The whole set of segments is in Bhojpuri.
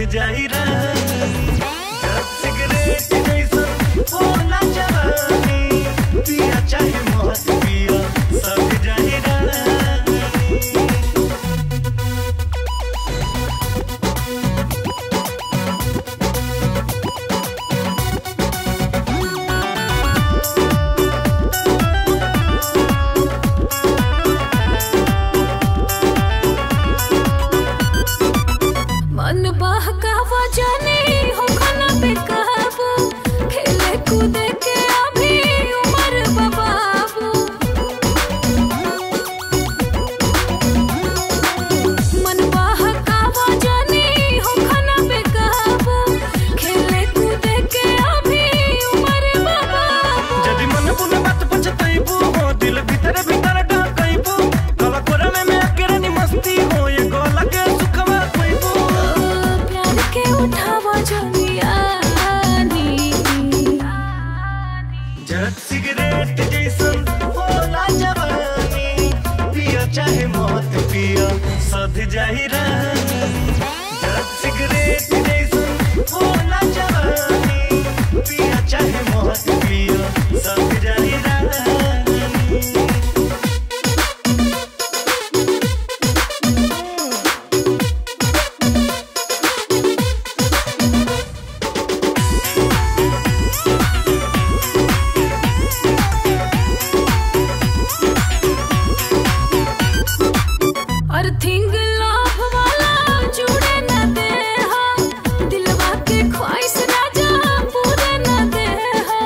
जाई रानी जब सिगरेट जैसन होला जवानी पिया चाहे मौत पिया सब जाई रानी मन बहकावा जाने हो खाना पे काबू खेले कूदे के अभी उम्र बबाबू मन बहकावा जाने हो खाना पे काबू खेले कूदे के अभी उम्र बबाबू जदि मन पुन बात पछतैबू हो दिल भीतर भीतर ढकैबू गला कोरा में मैं अकेरानी मस्ती हो ये गोला के सुखवा खोइबू प्यार के उठावा जनियानी जब सिगरेट जैसन होला जवानी पिया चाहे मौत पिया सध जाई रानी जब सिगरेट जैसन होला जवानी पिया चाहे मौत पिया सध जाई रानी अर्थिंग लाभ वाला जुड़े न दे हा दिलवा के ख्वाहिश राजा पूरे न दे हा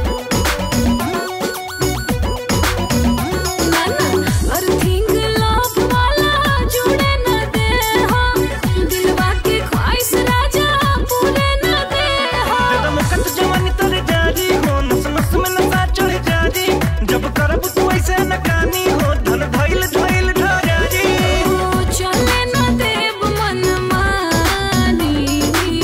ना ना अर्थिंग लाभ वाला जुड़े न दे हा दिलवा के ख्वाहिश राजा पूरे न दे हा तेरा मुकत जवानी तोरे जारी हो नस नस में नशा चढ़ जारी जब करब तू ऐसे नकानी हो धन धैल धैल ढारी ओ चले न देव मन मानी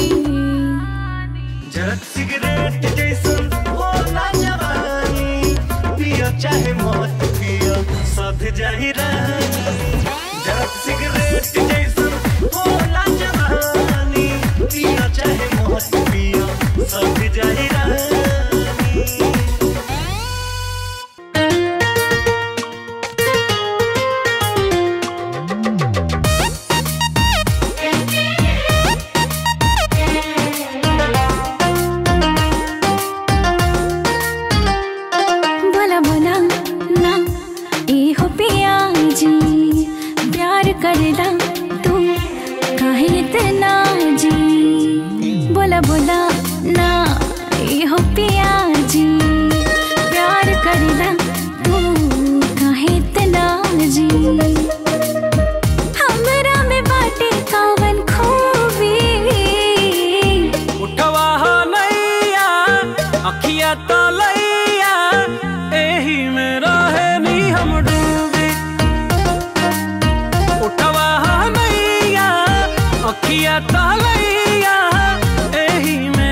जब सिगरेट जैसन होला जवानी पिया चाहे मौत पिया सध जाई रानी जब सिगरेट जैसन होला जवानी पिया चाहे मौत पिया सध जाई रानी बोला बोला ना ए हो पिया जी प्यार करला तू काहे इतना जी बोला बोला ना ए हो पिया जी प्यार करला तू काहे इतना जी हमरा में बाटे कावन खूबी उठवा हो नैया अखिया तो लैया एही में रहे नी हम डूबी उठवा हो नैया अखिया तो लैया एही में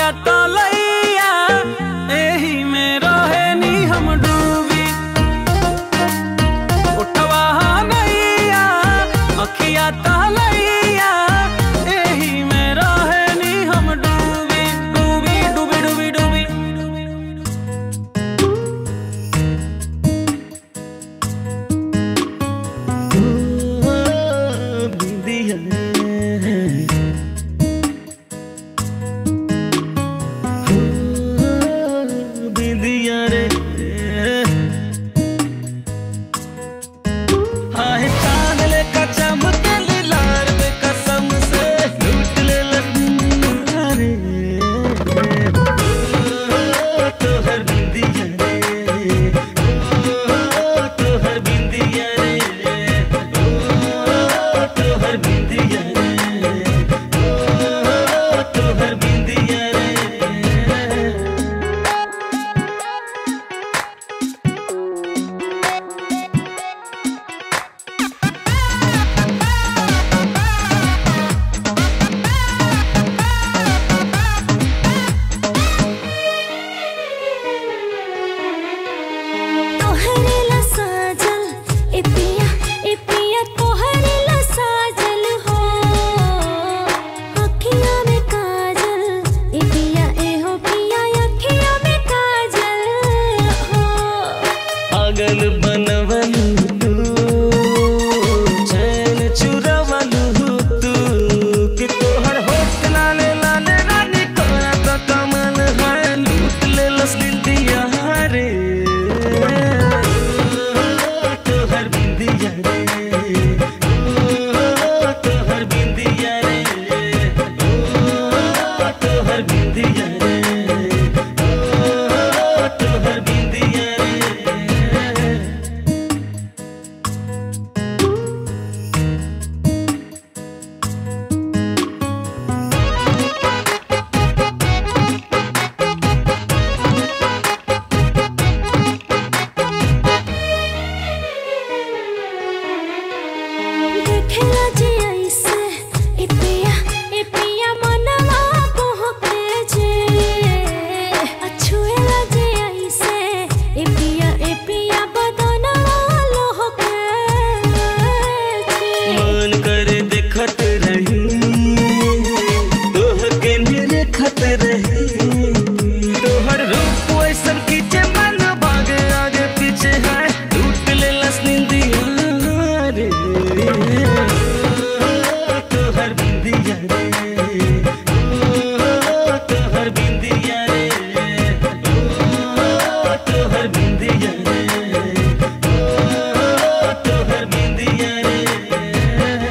अखिया तलैया एही में रहे नी हम डूबी उठवा नैया अखिया तलैया एही में रहे नी हम डूबी डूबी डूबी डूबी डूबी बिंदिया रे आहे चांद लेका चमके लार में कसम से लूट ले लखनऊ रे तो हर बिंदिया रे ओ तो हर बिंदिया रे ओ तो हर बिंदिया रे ओ तो हर बिंदिया रे तोहरे ला साजल ए पिया ए पिया तोहरे ला साजल हो अखियां में काजल ए पिया ए हो पिया अखियां में काजल हो पागल बनवलू तू चैन चुरवलू तू कि तोहर होठ लाले लाले रानी तोरा तो कमल है लूट ले लस दिया रे तोहर बिंदिया रे तोहर बिंदिया रे तोहर बिंदिया रे तोहर बिंदिया रे देखेला जे ऐसे ए पिया ए पिया मनवा बहके जे अछुएला जे ऐसे ए पिया ए पिया बदनवा लहके जे मन करे देखत रही तोह के निरखत रही तोहर रूप ऐसन खींचे मन भागे आगे पीछे है टूट ले लस निंदिया रे तोहर बिंदिया रे तोहर बिंदिया रे तोहर बिंदिया रे तोहर बिंदिया रे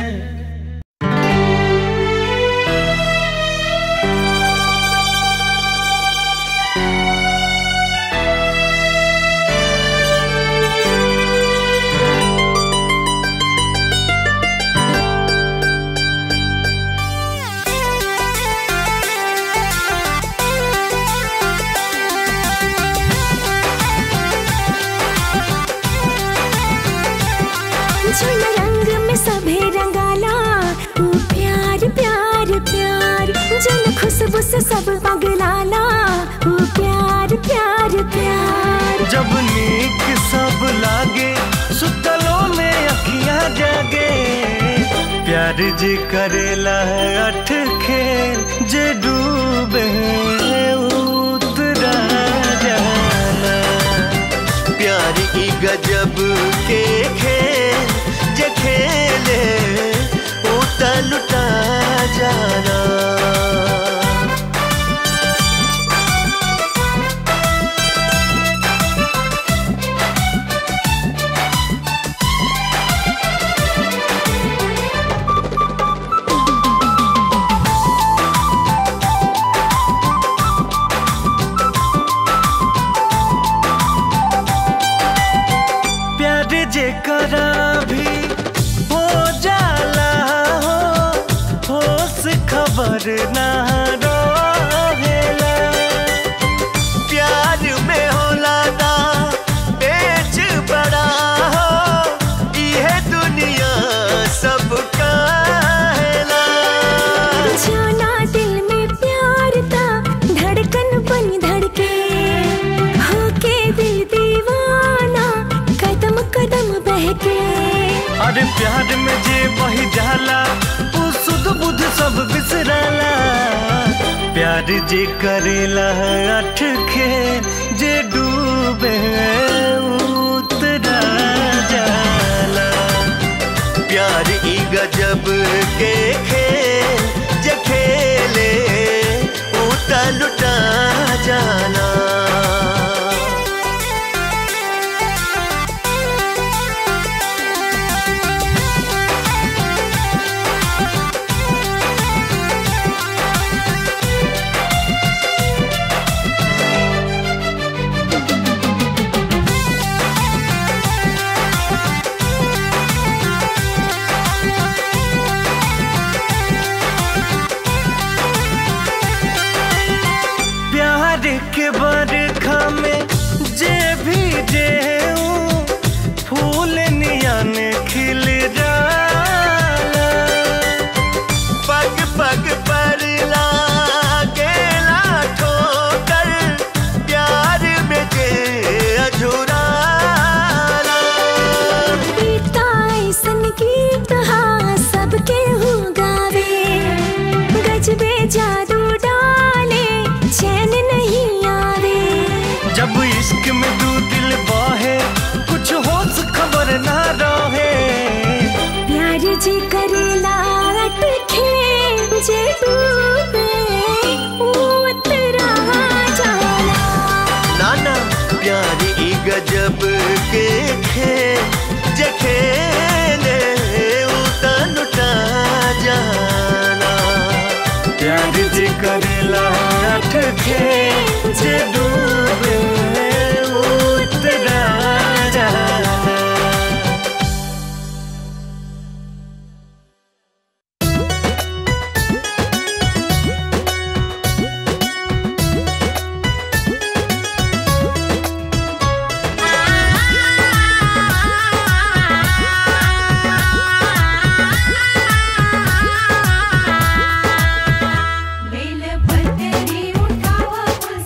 झुन रंग में सभे रंगाला ऊ प्यार प्यार प्यार जन खुशबू से सब पगलाला ऊ प्यार प्यार प्यार जब नीक सब लागे सुतलों में अखियां जागे प्यार जी करेला अठ खेल जे डूबे उतरा जाना प्यार की गजब के खेल जे खेले उता लुटा जाना प्यार जे करा भी हो जाला हो होश खबर ना रहेला प्यार में होला ना पेच बड़ा हो इहे दुनिया सब काहेला जाना दिल में प्यार था प्यार में जे बही जाला उ सुध बुध सब बिसराला प्यार जे करेला अठ खे जे डूबे उतरा जाला प्यार ई गजब के खेल जे खेले उता लुटा जाना प्यार के बरखा में जे भी जे फूल नियन खिल जाला पग पग पर लागेला ठोकर प्यार में जे अझुराला गीता ऐसन गीत हाँ सबके हो गावे गजबे जादू डाले चैन नहीं आवे जब इश्क में दू दिल बहे कुछ होश खबर ना रहे प्यार जी करेला अटखे जे डूबे उतरा जाला नाना प्यार ई गजब के खेल जे खेले उतन उठा जाना प्यार जे करेला अठ खेल जे डूबे उतरा जाना बेल पतरी उठावा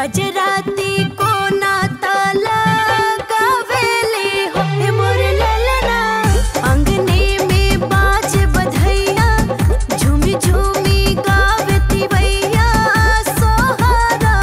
गजराती को ना ताला गावेले हो हे मोर ललना अंगने में बाज बधैया झूमी झूमी गावती भैया सोहरा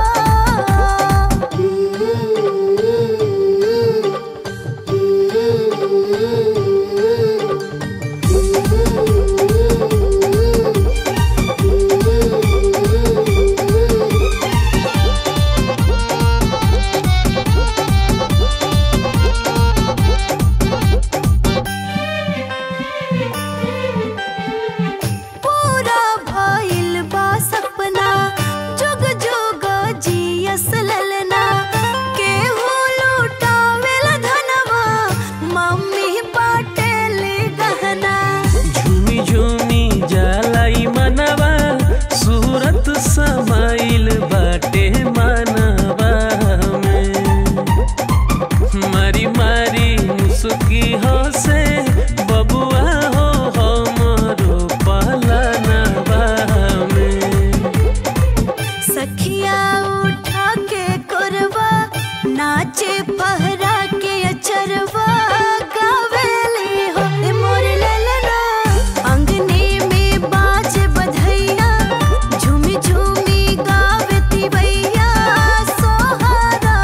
पूरा भइल बा सपना जुग जुग जियस ललना केहू लुटावेल धनवा मम्मी बाटेल गहना झूमी झूमी जालाई मनवा सूरत समाइल बाटे मनवा में मारी मारी मुसुकी हो से बबुआ हो हमरो पलनवा में सखिया उठा के कोरवा नाचे पहरा के अचरवा गावेले हो ए मोर ललना अंगने में बाज बधैया झूमी झूमी गावती भैया सोहरा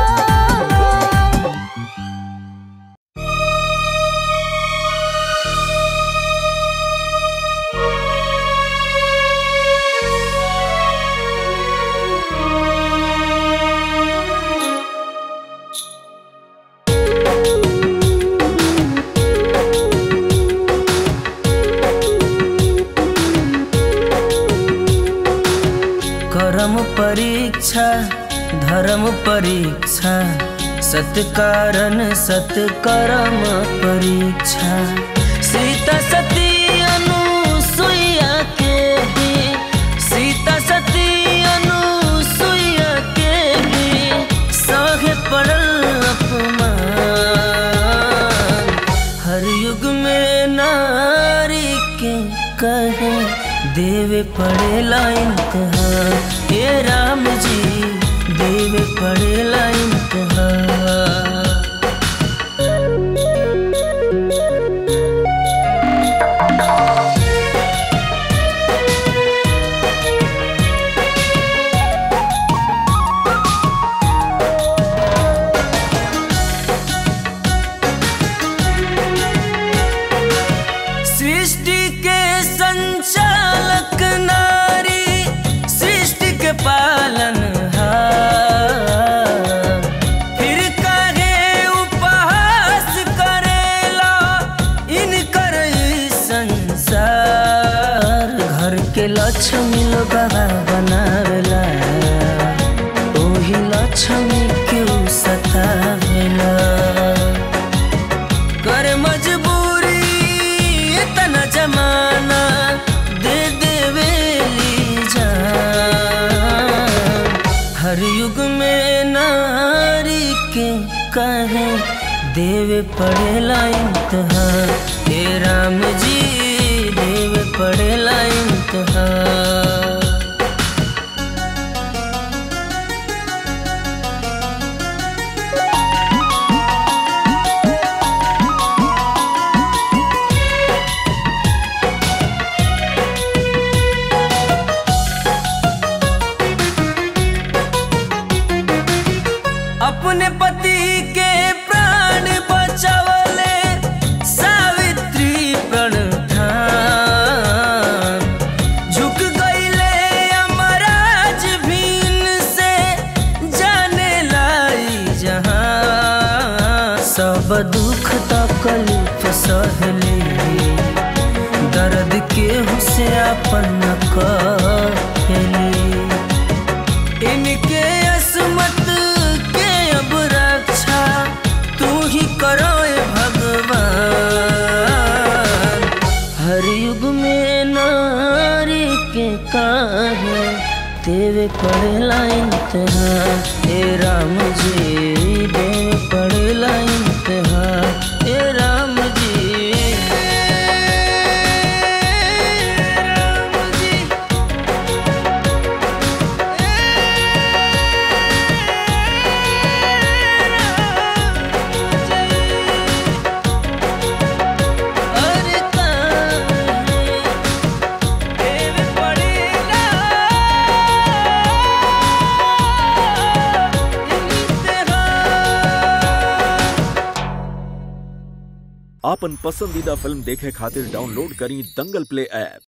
करम परीक्षा धर्म परीक्षा सत्कारण सत्कर्म परीक्षा सीता सती अनुसुईया के भी सीता सती अनुसुईया के भी सहे पड़ल अपमान हर युग में नारी के कहे देवे पड़ेला इम्तिहान हे राम जी देवे पड़ेला इम्तिहान सृष्टि के संचालक नारी सृष्टि के पालन फिर काहे उपहास करेला इनकर ई संसार घर के लक्ष्मी लोग बनावेला ओही लक्ष्मी क्यों सतावेला कर मजबूरी इतना जमाना दे देवेली जान हर युग में नारी के कहे देवे पड़ेला इम्तिहान हे राम जी देवे पड़ेला इम्तिहान अपने पति के प्राण बचावले सावित्री प्रण ठान झुक गईले अमराज भीन से जाने लाई जहां सब दुख तकलीफ सहली दर्द के से अपन कहली इनके असमत के अब रक्षा तू ही करो ए भगवान हर युग में नारी के काहे देवे पड़ेला इम्तिहान हे राम जी देवे पड़ेला इम्तिहान हे राम जी राम जी आपन पसंदीदा फिल्म देखे खातिर डाउनलोड करी दंगल प्ले ऐप